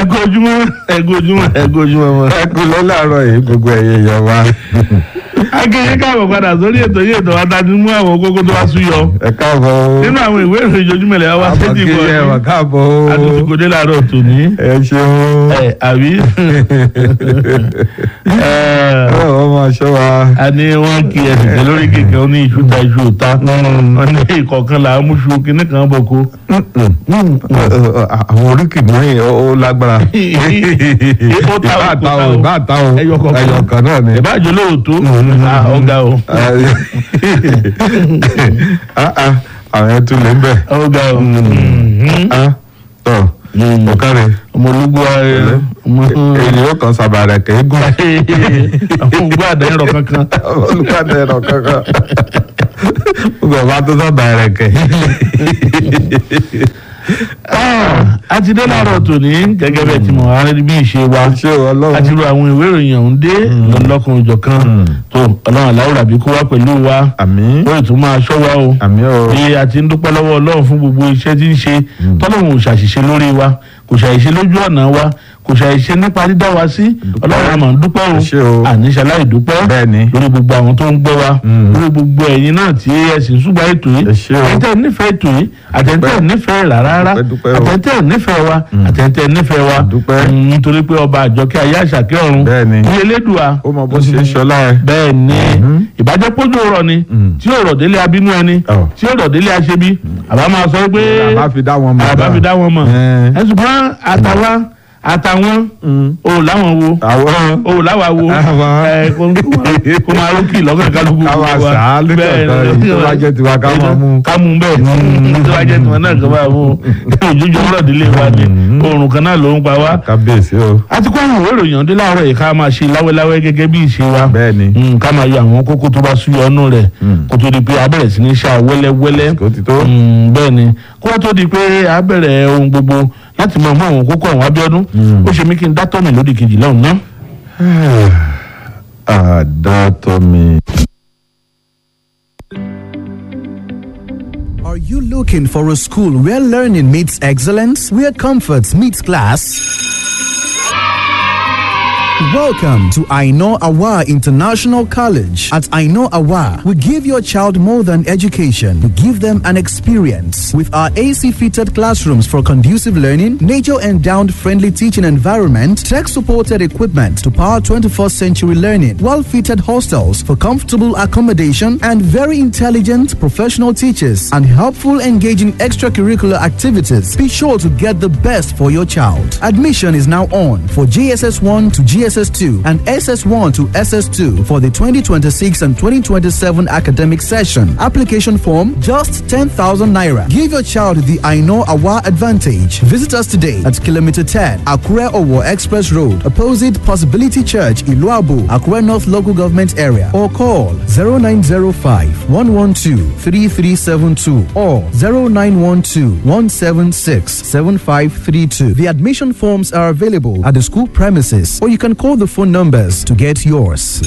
kú ojúmọ́ ẹ kú ojúmọ́ ẹ kú ojúmọ́ mọ́. ẹ kú lọ láàárọ̀ yìí gbogbo ẹ̀yẹ èèyàn wa akéde káàbọ̀ padà sórí ètò yìí ètò wa ta ti mú àwọn kókó tó wá súyọ ẹ káàbọ̀ o nínú àwọn ìwé ìròyìn ojoojúmọ́ ilẹ̀ wa àbọ̀ sétí kí ìbọn ẹ wà káàbọ̀ o àtúntò kò dé láàárọ̀ tòní ẹ ṣeun ẹ àbí ẹ ọ máa ṣọ́ wa a ní wọn kí ẹsẹ̀ tẹ lórí kẹ̀kẹ́ ó ní iṣu ta iṣu òta wọn ní ìkọ̀kan là á mú ṣu kínní kan bọ̀ kó. àwọn oríkì mìíràn ó lágbára Ó ta o, ìbá kò ta ta o o. ìbá ta o Ẹyọ kọ̀ọ̀kan. ẹyọ kan náà ni. ìbájú lóòótọ́ ọ̀gá o Ah, ah, àwọn ẹ̀ tún lè ń bẹ̀. ọ̀gá o Ah, tọ̀ ọ̀kárẹ̀ ọmọ ológun ayé ọmọ èyí ó kàn sábà rẹ̀ kẹ́ gùn. àwọn ògbó àdáyẹrọ kankan olùkọ́ni ẹ̀rọ kankan gbogbo ọba tó sábà rẹ̀ kẹ́. a ti dé láàárọ̀ tòní gẹ́gẹ́ bẹ́ẹ̀ tí mo wá rí bí ìṣe wa ṣé a ti ọlọ́run ro àwọn ìwé ìròyìn ọ̀hún dé lọ́lọ́kan òjọ̀ kan tó ọlọ́run aláwòrán àbí kó wá pẹ̀lú wa àmì ó ì tún máa ṣọ́ wa o àmì o bí a ti ń dúpẹ́ lọ́wọ́ ọlọ́run fún gbogbo iṣẹ́ tí ń ṣe tọ́lọ́run ò ṣàṣìṣe lórí wa kò ṣàṣìṣe lójú ọ̀nà wa kò ṣàṣìṣe nípa dídá wa sí ọlọ́run àmọ̀ ń dúpẹ́ o Ṣé o. àníṣe aláìdúpẹ́ bẹ́ẹ̀ ni lórí gbogbo àwọn tó ń gbọ́ wa Mm. lórí gbogbo ẹ̀yin náà tí ẹ sì ń ṣùgbọ́n ètò yìí Ẹ ṣé o. àtẹ̀tẹ̀ nífẹ̀ẹ́ ètò yìí àtẹ̀tẹ̀ nífẹ̀ẹ́ rà rárá Dúpẹ́, dúpẹ́ o. àtẹ̀tẹ̀ nífẹ̀ẹ́ wa àtẹ̀tẹ̀ nífẹ̀ẹ́ wa Dúpẹ́. Mm, nítorí pé ọba àjọkẹ́ ayé àṣàkẹ́ ọ̀run Bẹ́ẹ̀ ni. ní elédùà ó mọ bó ṣe ń ṣọlá ẹ. bẹ́ẹ̀ ni ìbàjẹ́ pójú ọ̀rọ̀ ni Mm. tí ọ̀rọ̀ délé abínú ẹni Ọ̀. tí ọ̀rọ̀ délé aṣebi àbá máa sọ pé àbá fi dá wọn mọ̀. àbá fi dá wọn mọ̀ Ẹ̀. ẹ ṣùgbọ́n àtàwa àtàwọn o láwọn wo àwọn o láwa wo Àwa. ẹ kó kó máa rókì lọ́kàn kálukú káwa sàá lẹ́kọ̀ọ́ yìí tó bá jẹ́ tiwa ká máa mú. ká mú bẹ́ẹ̀ tó bá jẹ́ tiwọn náà kó máa mú òjòjò ọ̀rọ̀ délé wa ni oòrùn kan náà ló ń pa wá kábíyèsí o. a ti kó àwọn ìwé ìròyìn ọdún láàárọ̀ yìí ká máa ṣe láwẹ́láwẹ́ gẹ́gẹ́ bí ìṣe wa bẹ́ẹ̀ ni Mm, ká máa yọ àwọn kókó tó bá súyọ ọnù rẹ̀ Mm. kó tó di pé a bẹ̀rẹ̀ sí ní ṣá wẹ́lẹ́wẹ́lẹ́ kò ti tó. Mm, bẹ́ẹ̀ ni kó tó di pé a bẹ̀rẹ̀ ohun gbogbo láti máa mú àwọn kókó àwọn abíọ́dún Mm. ó ṣe mí kí n dátọ́ mi lódì kejì lọ́hùn náà. àdàtọ̀ mi. Are you looking for a school where learning meets excellence, where comfort meets class? Welcome to Aino Awa International College. At Aino Awa, we give your child more than education. We give them an experience. With our AC fitted classrooms for conducive learning, nature endowed friendly teaching environment, tech supported equipment to power 21st century learning, well fitted hostels for comfortable accommodation, and very intelligent professional teachers and helpful engaging extracurricular activities. Be sure to get the best for your child. Admission is now on for GSS 1 to GSS 2 and SS 1 to SS 2 for the 2026 and 2027 academic session. Application form just 10,000 naira. Give your child the I know Awa advantage. Visit us today at kilometer 10 Akure Owo Express Road, opposite Possibility Church, Iluabu, Akure North Local Government Area, or call 0905 112 3372 or 0912 176 7532. The admission forms are available at the school premises, or you can call the phone numbers to get yours.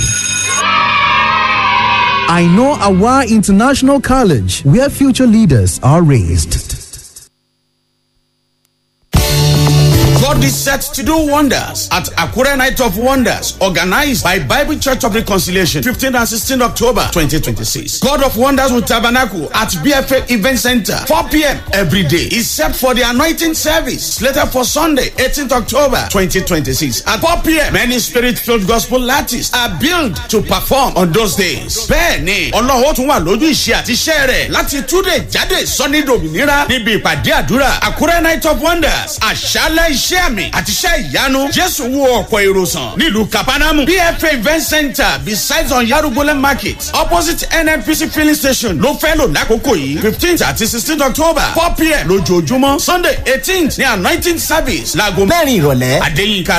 I know Awa International College, where future leaders are raised. God is set to do wonders at Akure Night of Wonders, organized by Bible Church of Reconciliation, 15th and 16th October 2026. God of Wonders will tabernacle at BFA Event Center, 4 p.m. every day, except for the anointing service, later for Sunday, 18th October 2026. At 4 p.m., many spirit-filled gospel artists are billed to perform on those days. Bẹ́ẹ̀ni, Ọlọ́run ó tún wà lójú ìṣe àti iṣẹ́ rẹ̀ láti túnde jáde sọ́ni dòmìnira níbi ìpàdé àdúrà Àkúrẹ́ Night of Wonders, àṣálẹ̀ iṣẹ́ àmì àti iṣẹ́ ìyanu. Jésù wo ọ̀pọ̀ èrò sàn nílùú Kapanamu. BFA Event Center besides on Yarugole Market opposite NNPC filling station ló fẹ́ lò lákòókò yìí fifteenth àti sixteenth October four pm lójoojúmọ́ Sunday eighteenth ní anointing service láago mẹ́rin ìrọ̀lẹ́. Adéyínká